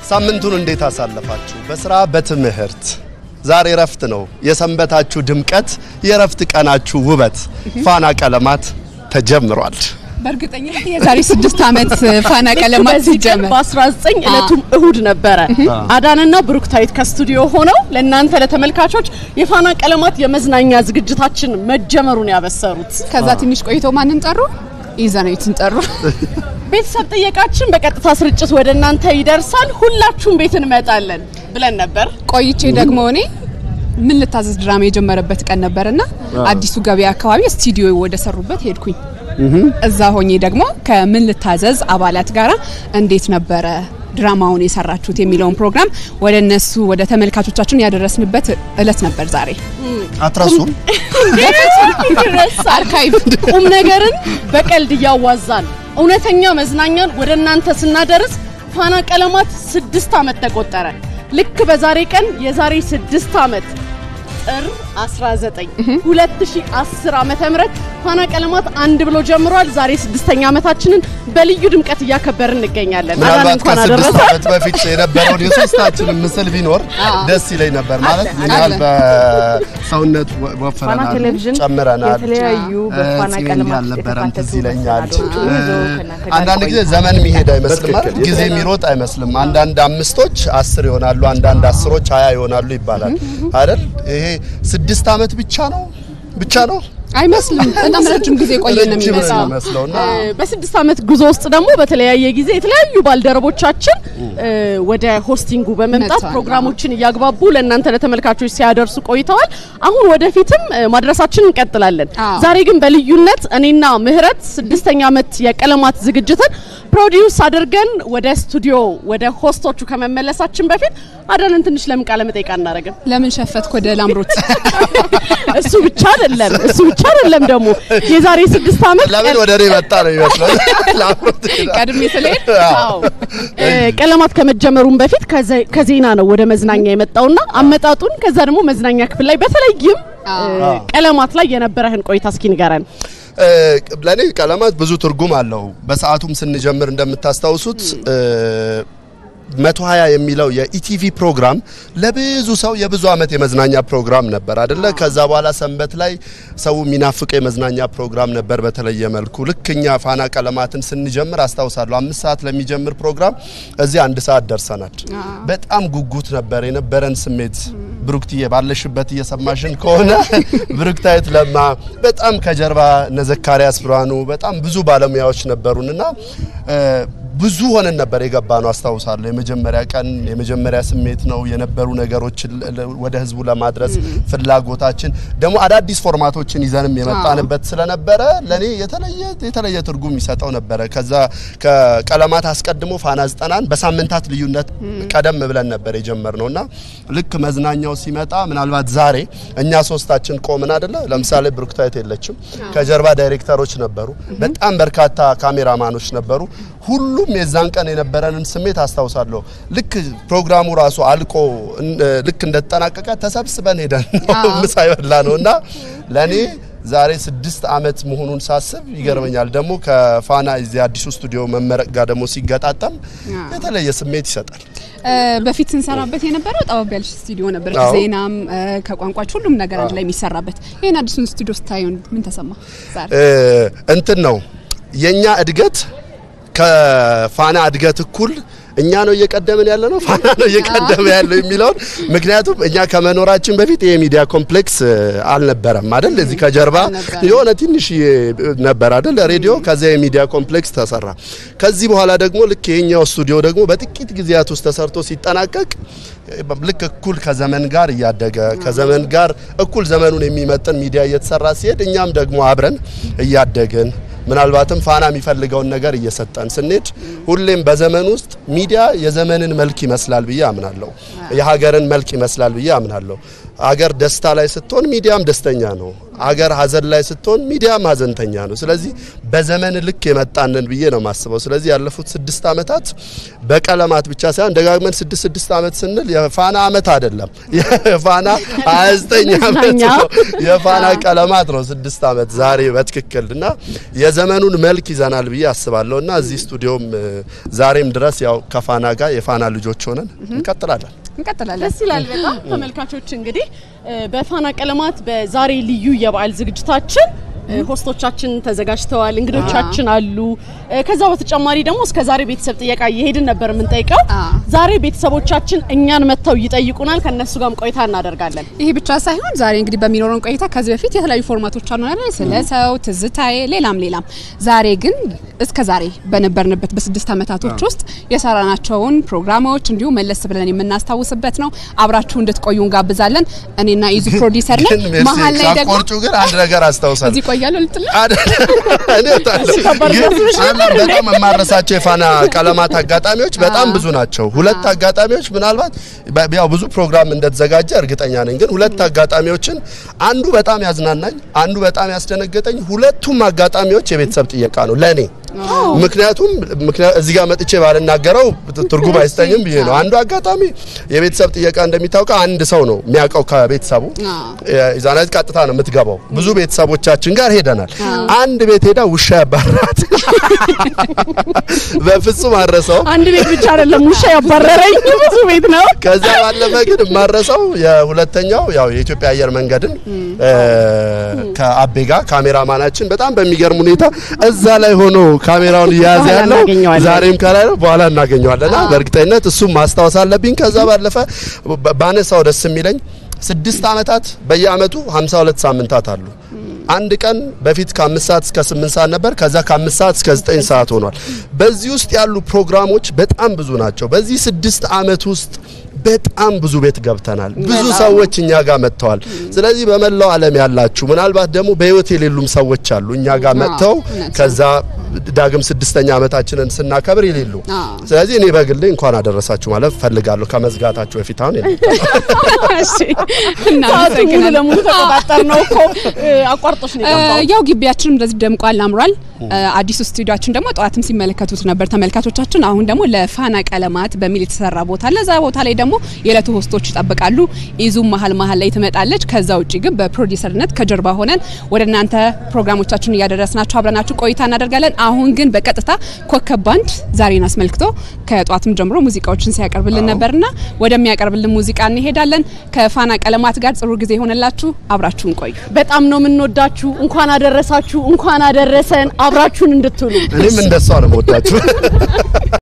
ሳምንቱን እንዴት አሳለፋችሁ? በስራ በትምህርት? ዛሬ እረፍት ነው። የሰንበታችሁ ድምቀት፣ የእረፍት ቀናችሁ ውበት ፋና ቀለማት ተጀምሯል። በእርግጠኛ የዛሬ ስድስት ዓመት ፋና ቀለማት በዚህ ቀን ሲጀመር በ19 ዕለቱም እሁድ ነበረ። አዳንና ብሩክታዊት ከስቱዲዮ ሆነው ለእናንተ ለተመልካቾች የፋና ቀለማት የመዝናኛ ዝግጅታችን መጀመሩን ያበሰሩት። ከዛ ትንሽ ቆይቶ ማንን ጠሩ? ኢዘናዊትን ጠሩ። ቤተሰብ ጥየቃችን በቀጥታ ስርጭት ወደ እናንተ ይደርሳል። ሁላችሁም ቤት እንመጣለን ብለን ነበር። ቆይቼ ደግሞ እኔ ምን ልታዘዝ ድራማ የጀመረበት ቀን ነበርና አዲሱ ገበያ አካባቢ ስቱዲዮ ወደ ሰሩበት ሄድኩኝ። እዛ ሆኜ ደግሞ ከምን ልታዘዝ አባላት ጋራ እንዴት ነበረ ድራማውን የሰራችሁት የሚለውን ፕሮግራም ወደ እነሱ ወደ ተመልካቾቻችን ያደረስንበት እለት ነበር ዛሬ። አትረሱም? ይረሳል። አርካይቭ ቁም ነገርን በቀልድ እያዋዛን እውነተኛ መዝናኛን ወደ እናንተ ስናደርስ ፋና ቀለማት ስድስት ዓመት ተቆጠረ። ልክ በዛሬ ቀን የዛሬ ስድስት ዓመት ጥር 19 2010 ዓመተ ምህረት ፋና ቀለማት አንድ ብሎ ጀምሯል። ዛሬ ስድስተኛ ዓመታችንን በልዩ ድምቀት እያከበርን እንገኛለን። አዳን ምናልባት እንኳን ከስድስት አደረሰ። ዓመት በፊት የነበረውን የሶስታችንን ምስል ቢኖር ደስ ይለኝ ነበር። ማለት ምን ያህል አለ። በሰውነት ወ- ፋና ወፍረናል፣ ቴሌቪዥን ጨምረናል። የተለያዩ በፋና ፂም ቀለማት ያልነበረም ትዝ የተካተቱ ይለኛል። መሰናዶዎችን ይዞ ከእናንተ ጋር አንዳንድ ጊዜ ቆይታ ዘመን የሚሄድ አይመስልም በትክክል። አይደል? ጊዜ የሚሮጥ አይመስልም። አንዳንድ አምስቶች አስር ይሆናሉ፣ አንዳንድ አስሮች ሀያ ይሆናሉ ይባላል አይደል? ይሄ ስድስት ዓመት ብቻ ነው ብቻ ነው አይመስልም። በጣም ረጅም ጊዜ ቆየን ነው ረጅም ነው የሚመስለው። የሚመስለውና እ፣ በስድስት ዓመት ጉዞ ውስጥ ደግሞ በተለያየ ጊዜ የተለያዩ ባልደረቦቻችን እ፣ ወደ ሆስቲንጉ በመምጣት መጥተዋል። ፕሮግራሞችን እያግባቡ ለእናንተ ለተመልካቾች ሲያደርሱ ቆይተዋል። አሁን ወደፊትም እ፣ ማድረሳችን እንቀጥላለን። አዎ። ዛሬ ግን በልዩነት እኔና ምህረት ስድስተኛ ዓመት የቀለማት ዝግጅትን ፕሮዲውስ አድርገን ወደ ስቱዲዮ ወደ ሆስቶቹ ከመመለሳችን በፊት አዳንን ትንሽ ለምን ቃለ መጠይቅ አናደርግም? ለምን ሸፈትክ ወደ ላምሮት? እሱ ብቻ አይደለም እሱ ብቻ አይደለም ደግሞ የዛሬ ስድስት ዓመት ለምን ወደ እኔ መጣ ነው የሚመስለው። ላምሮት ቀድሜ ስለሄድ አዎ እ፣ ቀለማት ከመጀመሩም በፊት ከዘ- ከዜና ነው ወደ መዝናኛ የመጣውና አመጣጡን ከዛ ደግሞ መዝናኛ ክፍል ላይ በተለይም እ፣ ቀለማት ላይ የነበረህን ቆይታ እስኪ ንገረን። እ፣ ለእኔ ቀለማት ብዙ ትርጉም አለው። በሰዓቱም ስንጀምር እንደምታስታውሱት እ፣ መቶ ሀያ የሚለው የኢቲቪ ፕሮግራም ለብዙ ሰው የብዙ ዓመት የመዝናኛ ፕሮግራም ነበር አደለ? ከዛ በኋላ ሰንበት ላይ ሰው የሚናፍቀው የመዝናኛ ፕሮግራም ነበር። በተለየ መልኩ ልክ እኛ ፋና ቀለማትን ስንጀምር አስታውሳለሁ። አምስት ሰዓት ለሚጀምር ፕሮግራም እዚህ አንድ ሰዓት ደርሰናል። በጣም ጉጉት ነበር የነበረን ስሜት። ብሩክትዬ ባለሽበት እየሰማሽን ከሆነ ብሩክታዊት ለማ በጣም ከጀርባ እነ ዘካሪያስ ብርሃኑ በጣም ብዙ ባለሙያዎች ነበሩንና እ፣ ብዙ ሆነን ነበር የገባ ነው አስታውሳለሁ። የመጀመሪያ ቀን የመጀመሪያ ስሜት ነው የነበሩ ነገሮችን ለ- ለ- ወደ ህዝቡ ለማድረስ ፍላጎታችን ደግሞ አዳዲስ ፎርማቶችን ይዘንም የመጣንበት ስለነበረ ለኔ የተለየ የተለየ ትርጉም ይሰጠው ነበረ። ከዛ ከቀለማት አስቀድሞ ፋና ዘጠናን በሳምንታት ልዩነት ቀደም ብለን ነበር የጀመርነው እና ልክ መዝናኛው ሲመጣ ምናልባት ዛሬ እኛ ሶስታችን ቆምን አይደለ? ለምሳሌ ብሩክታዊት የለችም። ከጀርባ ዳይሬክተሮች ነበሩ፣ በጣም በርካታ ካሜራማኖች ነበሩ። ሁሉም የዛን ቀን የነበረንን ስሜት አስታውሳለሁ። ልክ ፕሮግራሙ ራሱ አልቆ እን- ልክ እንደተጠናቀቀ ተሰብስበን ሄደን ነው ምሳ የበላ ነው እና ለእኔ ዛሬ ስድስት ዓመት መሆኑን ሳስብ ይገርመኛል። ደግሞ ከፋና እዚህ አዲሱ ስቱዲዮ መመረቅ ጋር ደግሞ ሲገጣጠም የተለየ ስሜት ይሰጣል። እ፣ በፊት ስንሰራበት የነበረው ጠበብ ያለች ስቱዲዮ ነበረች። አዎ። ዜናም እ፣ ከቋንቋች ሁሉም ነገር አንድ ላይ የሚሰራበት። ይህን አዲሱን ስቱዲዮ ስታየው ምን ተሰማ? ዛሬ እ፣ እንትን ነው የኛ እድገት ከፋና እድገት እኩል እኛ ነው እየቀደምን ያለ ነው ፋና ነው እየቀደመ ያለው የሚለውን ምክንያቱም እኛ ከመኖራችን በፊት ይሄ ሚዲያ ኮምፕሌክስ እ፣ አልነበረም አይደል? እዚህ ከጀርባ አልነበረም። የሆነ ትንሽ ነበር አይደል? ሬዲዮ ከዚያ የሚዲያ ኮምፕሌክስ ተሰራ። ከዚህ በኋላ ደግሞ ልክ የኛው ስቱዲዮ ደግሞ በጥቂት ጊዜያት ውስጥ ተሰርቶ ሲጠናቀቅ ልክ እኩል ከዘመን ጋር እያደገ ከዘመን ጋር እኩል ዘመኑን የሚመጥን ሚዲያ እየተሰራ ሲሄድ እኛም ደግሞ አብረን እያደግን ምናልባትም ፋና የሚፈልገውን ነገር እየሰጠን ስንሄድ ሁሌም በዘመን ውስጥ ሚዲያ የዘመንን መልክ ይመስላል ብዬ አምናለሁ። የሀገርን መልክ ይመስላል ብዬ አምናለሁ። ሀገር ደስታ ላይ ስትሆን ሚዲያም ደስተኛ ነው። ሀገር ሀዘን ላይ ስትሆን ሚዲያም ሀዘንተኛ ነው። ስለዚህ በዘመን ልክ የመጣንን ብዬ ነው የማስበው። ስለዚህ ያለፉት ስድስት ዓመታት በቀለማት ብቻ ሳይሆን ደጋግመን ስድስት ስድስት ዓመት ስንል የፋና ዓመት አይደለም፣ የፋና 29 ዓመት ነው። የፋና ቀለማት ነው ስድስት ዓመት ዛሬ በትክክል እና የዘመኑን መልክ ይዘናል ብዬ አስባለሁ እና እዚህ ስቱዲዮም እ፣ ዛሬም ድረስ ያው ከፋና ጋር የፋና ልጆች ሆነን እንቀጥላለን። እንቀጥላለን። ደስ ይላል በጣም ተመልካቾች እንግዲህ እ፣ በፋና ቀለማት በዛሬ ልዩ የበዓል ዝግጅታችን እ፣ ሆስቶቻችን ተዘጋጅተዋል፣ እንግዶቻችን አሉ። እ፣ ከዛ በተጨማሪ ደግሞ እስከ ዛሬ ቤተሰብ ጥየቃ እየሄድን ነበር የምንጠይቀው። አ። ዛሬ ቤተሰቦቻችን እኛን መጥተው ይጠይቁናል፣ ከነሱ ጋርም ቆይታ እናደርጋለን። ይሄ ብቻ ሳይሆን ዛሬ እንግዲህ በሚኖረን ቆይታ ከዚህ በፊት የተለያዩ ፎርማቶች አሉ አይደል? ስለ ሰው ትዝታዬ፣ ሌላም ሌላም። ዛሬ ግን እስከ ዛሬ በነበርንበት በስድስት ዓመታቶች ውስጥ የሰራናቸውን ፕሮግራሞች እንዲሁም መለስ ብለን የምናስታውስበት ነው። አብራችሁ እንድትቆዩ እንጋብዛለን። እኔና ኢዙ ፕሮዲሰር ነን። ግን ሜርሲ መሀል ላይ ደግሞ ሳቆርጩ ግን አንድ ነገር አስታውሳለሁ። እዚህ ቆያለሁ ልጥል እኔ እወጣለሁ። ግን አንድ በጣም የማረሳቸው የፋና ቀለማት አጋጣሚዎች በጣም ብዙ ናቸው። ሁለት አጋጣሚዎች ምናልባት በ- ያው ብዙ ፕሮግራም እንደተዘጋጀ እርግጠኛ ነኝ። ግን ሁለት አጋጣሚዎችን አንዱ በጣም ያዝናናኝ፣ አንዱ በጣም ያስደነገጠኝ፣ ሁለቱም አጋጣሚዎች የቤተሰብ ጥየቃ ነው ለኔ። ምክንያቱም ምክንያት እዚህ ጋር መጥቼ ባልናገረው ትርጉም አይሰጠኝም ብዬ ነው። አንዱ አጋጣሚ የቤተሰብ ጥየቃ እንደሚታወቀው አንድ ሰው ነው የሚያውቀው ከቤተሰቡ ኢዛናት ቀጥታ ነው የምትገባው። ብዙ ቤተሰቦቻችን ጋር ሄደናል። አንድ ቤት ሄዳ ውሻ ያባራት በፍጹም አረሰው። አንድ ቤት ብቻ አይደለም ውሻ ያባረረኝ ብዙ ቤት ነው። ከዛ ባለፈ ግን የማረሰው የሁለተኛው ያው የኢትዮጵያ አየር መንገድን እ፣ ከአቤ ጋር ካሜራማናችን በጣም በሚገርም ሁኔታ እዛ ላይ ሆኖ ካሜራውን እየያዘ በኋላ ያለው እናገኘዋለን። ዛሬም ከላይ ነው፣ በኋላ እናገኘዋለና በእርግጠኝነት እሱም ማስታወስ አለብኝ። ከዛ ባለፈ ባ- ባነሳው ደስ የሚለኝ ስድስት ዓመታት በየአመቱ 52 ሳምንታት አሉ። አንድ ቀን በፊት ከአምስት ሰዓት እስከ ስምንት ሰዓት ነበር። ከዛ ከአምስት ሰዓት እስከ ዘጠኝ ሰዓት ሆኗል። በዚህ ውስጥ ያሉ ፕሮግራሞች በጣም ብዙ ናቸው። በዚህ ስድስት ዓመት ውስጥ በጣም ብዙ ቤት ገብተናል። ብዙ ሰዎች እኛ ጋር መጥተዋል። ስለዚህ በመላው ዓለም ያላችሁ ምናልባት ደግሞ በህይወት የሌሉም ሰዎች አሉ እኛ ጋር መጥተው እውነት ነው። ከዛ ዳግም ስድስተኛ ዓመታችንን ስናከብር የሌሉ። አዎ። ስለዚህ እኔ በግሌ እንኳን አደረሳችሁ ማለት ፈልጋለሁ ከመዝጋታችሁ በፊት አሁን የለም። እሺ፣ ሰዓቱ ሙሉ እናመሰግናለን። ለሙሉ ተቆጣጠር ነው እኮ እ፣ አቋርጦሽ ነው የገባው። ያው ግቢያችንም እንደዚህ ደምቋል፣ አምሯል። አዲሱ ስቱዲዮችን ደግሞ ጠዋትም ሲመለከቱት ነበር ተመልካቾቻችን። አሁን ደግሞ ለፋና ቀለማት በሚል የተሰራ ቦታ አለ። እዛ ቦታ ላይ ደግሞ የዕለቱ ሆስቶች ይጠብቃሉ። ኢዙም መሀል መሀል ላይ ትመጣለች። ከዛ ውጭ ግን በፕሮዲሰርነት ከጀርባ ሆነን ወደ እናንተ ፕሮግራሞቻችን እያደረስናችሁ አብረናችሁ ቆይታ እናደርጋለን። አሁን ግን በቀጥታ ኮከብ ባንድ ዛሬን አስመልክቶ ከጠዋትም ጀምሮ ሙዚቃዎችን ሲያቀርብልን ነበርና ወደሚያቀርብልን ሙዚቃ እንሄዳለን። ከፋና ቀለማት ጋር ጥሩ ጊዜ ይሆንላችሁ። አብራችሁን ቆዩ። በጣም ነው የምንወዳችሁ። እንኳን አደረሳችሁ፣ እንኳን አደረሰን። አብራችሁን እንድትውሉ እኔም እንደሷ ነው የምወዳችሁ።